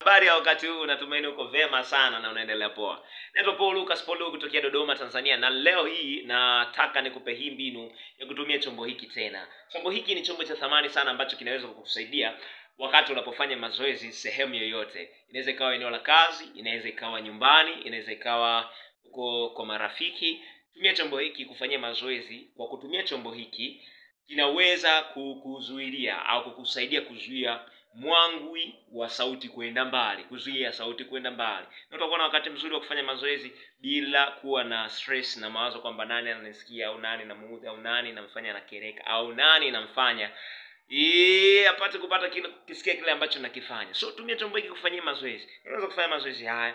habari ya wakati huu natumaini uko vema sana na unaendelea poa naitwa paul lucas paul kutokea dodoma tanzania na leo hii nataka nikupe hii mbinu ya kutumia chombo hiki tena chombo hiki ni chombo cha thamani sana ambacho kinaweza kukusaidia wakati unapofanya mazoezi sehemu yoyote inaweza ikawa eneo la kazi inaweza ikawa nyumbani inaweza ikawa uko kwa marafiki tumia chombo hiki kufanyia mazoezi kwa kutumia chombo hiki kinaweza kukuzuilia au kukusaidia kuzuia mwangwi wa sauti kwenda mbali kuzuia sauti kwenda mbali na utakuwa na wakati mzuri wa kufanya mazoezi bila kuwa na stress na mawazo kwamba nani ananisikia au nani namuudhi au nani namfanya anakereka au nani namfanya Yee, apate kupata kile kisikia kile ambacho nakifanya so tumia chombo hiki kufanyia mazoezi unaweza kufanya mazoezi haya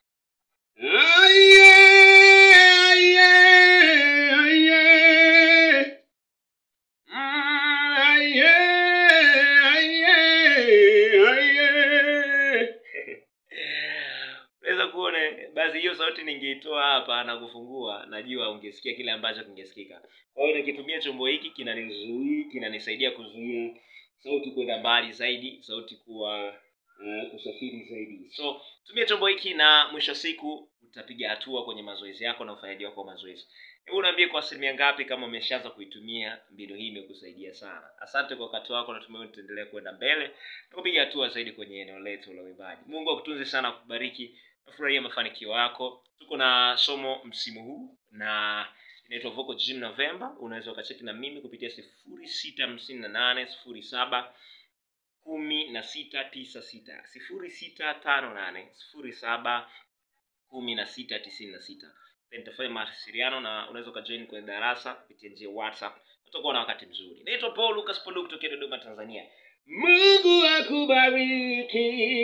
unaweza kuona basi hiyo sauti ningeitoa hapa na kufungua najua ungesikia kile ambacho kingesikika kwa hiyo nikitumia chombo hiki kinanizuia kinanisaidia kuzuia sauti kwenda mbali zaidi sauti kuwa uh, kusafiri zaidi so tumia chombo hiki na mwisho wa siku utapiga hatua kwenye mazoezi yako na ufanyaji wako wa mazoezi hebu unaambie kwa asilimia ngapi kama umeshaanza kuitumia mbinu hii imekusaidia sana asante kwa wakati wako natumai tutaendelea kwenda mbele na kupiga hatua zaidi kwenye eneo letu la uimbaji mungu akutunze sana akubariki nafurahia mafanikio yako tuko na somo msimu huu na inaitwa vocal gym november unaweza ukacheki na mimi kupitia sifuri sita hamsini na nane sifuri saba kumi na sita tisa sita sifuri sita tano nane sifuri saba kumi na sita tisini na sita Then nitafanya mawasiliano na unaweza ukajoin kwenye darasa kupitia njia ya whatsapp utakuwa na wakati mzuri naitwa paul lucas polu kutokea dodoma tanzania mungu akubariki